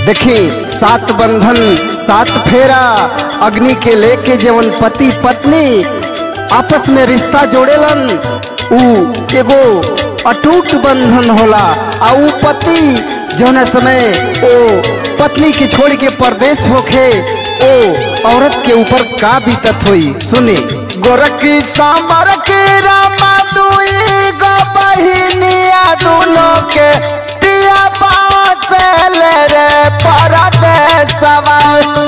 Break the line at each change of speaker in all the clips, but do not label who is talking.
देखी सात बंधन सात फेरा अग्नि के लेके जवन पति पत्नी आपस में रिश्ता जोड़ेलन ऊ एगो अटूट बंधन होला आ ऊ पति जौन समय ओ पत्नी के छोड़ के परदेश होखे ओ औरत के ऊपर का बीतत होई सुनी गोरखी सांबर की रामा दुई गो बहिनिया दोनों के पिया बाचल रे परदेसवा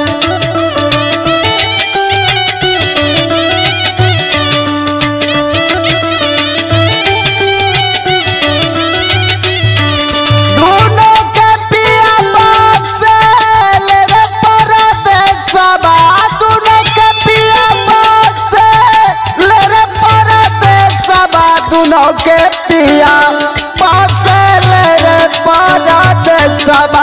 दोनों के पिया बाचल रे परदेसवा दोनों के पिया बाचल रे परदेसवा दोनों के पिया बाचल रे परदेसवा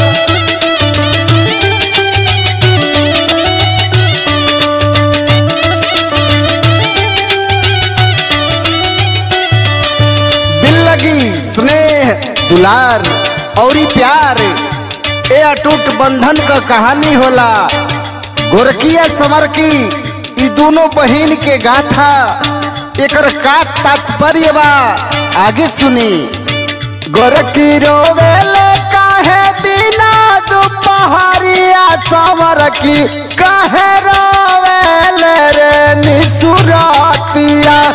दिल लगी स्नेह दुलार औरी प्यार ए अटूट बंधन का कहानी होला गोरकिया समर की ई दोनों बहिन के गाथा एकर का तात्पर्य बा आगे सुनी गोरकी रोवेले काहे दिना दुपहरिया समर की काहे रोवेले रे निसुरातिया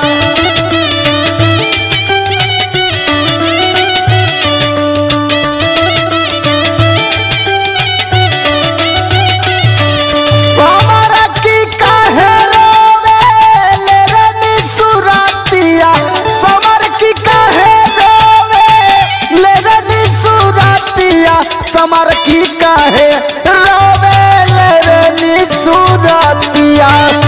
समर की काहे रोवेले रे निसुरातिया समर की काहे रोवेले रे निसुरातिया समर की काहे रोवेले रे निसुरातिया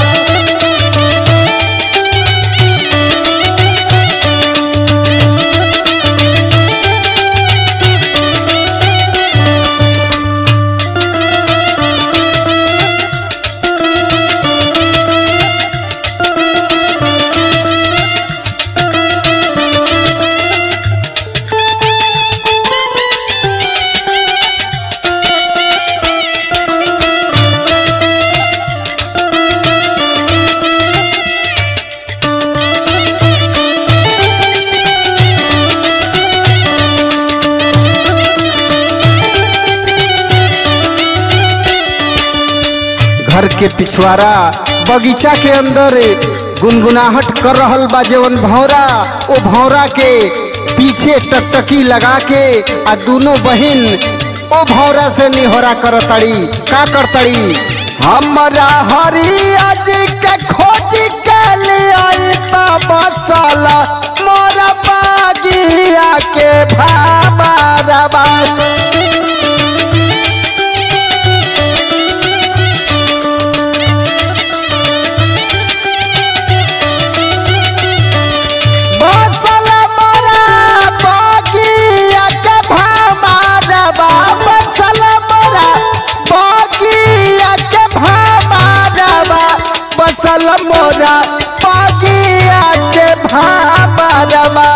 घर के पिछवाड़ा बगीचा के अंदर गुनगुनाहट कर रहल बा जवन भौरा ओ भौरा के पीछे टकटकी लगा के आ दोनों बहिन ओ भौरा से निहोरा करतड़ी का करतड़ी हमरा हरिया जी के खोज के लिए बसाला मोरा बागिया के भाबा रबा बसल मोरा बगिया के भामारबा बसल मोरा बगिया के भामारबा बसल मोरा बगिया के भामारबा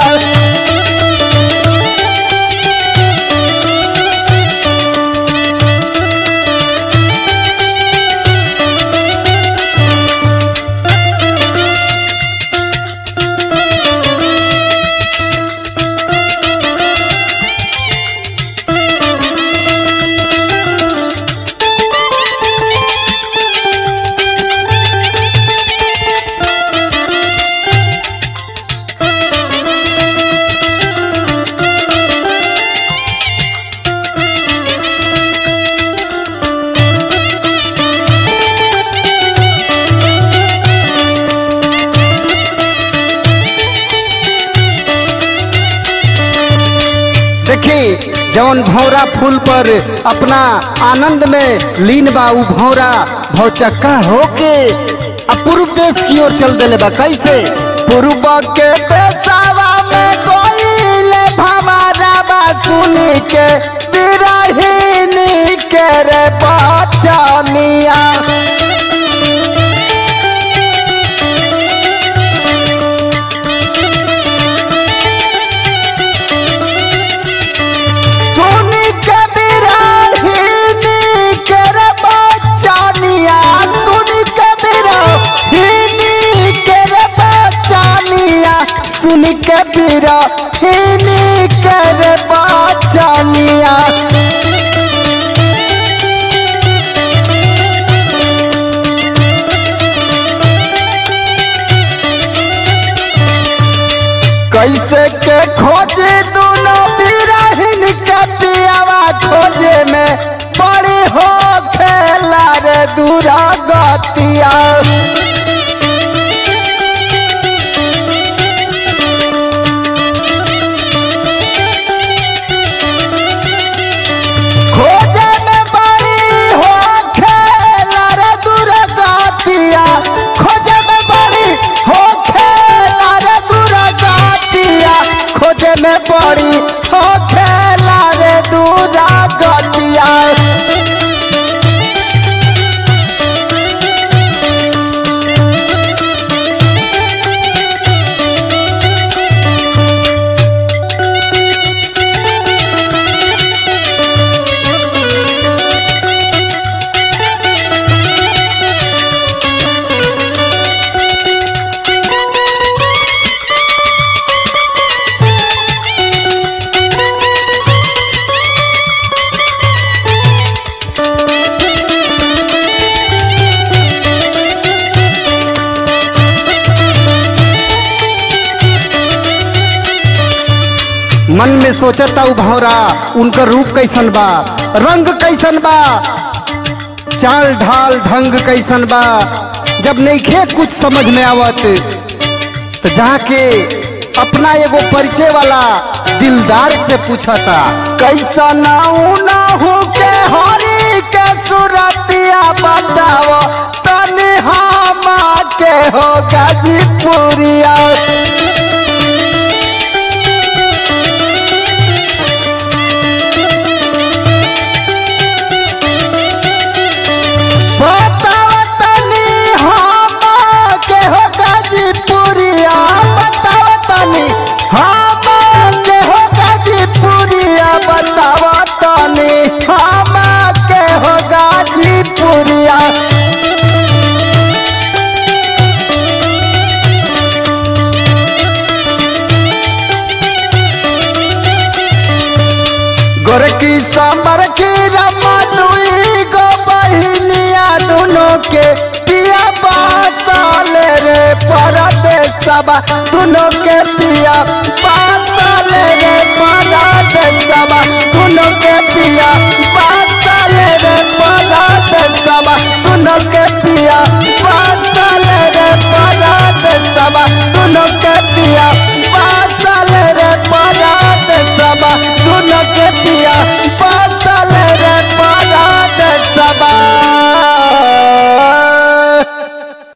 देखी जौन भौरा फूल पर अपना आनंद में लीन बा उ भौरा भौचक्का होके आ पूर्व देश की ओर चल देले बा कैसे पूर्व के देशवा में कोइले भमारा बा सुनी के बिरहिनी के रे बचनिया सुनी के बिरहिनी बीरा हिनी कर बाचनिया कैसे के खोजे दोनों बिरहिन के पियावा खोजे में बड़ी हो खेला रे दूरा गतिया खोजे में बड़ी हो खेला रे दूरा गतिया खोजे में बड़ी हो खेला रे दूरा गतिया खोजे में बड़ी हो खेला रे दूरा गतिया मन में सोचता उ भौरा उनकर रूप कैसन बा रंग कैसन बा चाल ढाल ढंग कैसन बा जब नईखे कुछ समझ में आवत तो जाके अपना एगो परिचय वाला दिलदार से पूछता कैसा नाऊ ना हो के हरी के सुरतिया बताओ तनी हम के हो गाजीपुरिया बताओ तनी हम के हो गाजीपुरिया बताओ तनी हम के हो गाजीपुरिया बताओ तनी हम के हो गाजीपुरिया गोरकी सांबर की रमा दुई गो बहिनिया दोनों के पिया बासाल रे परदेसबा दोनों के पिया बासाल रे परदेसबा दोनों के पिया बासाल रे परदेसबा दोनों के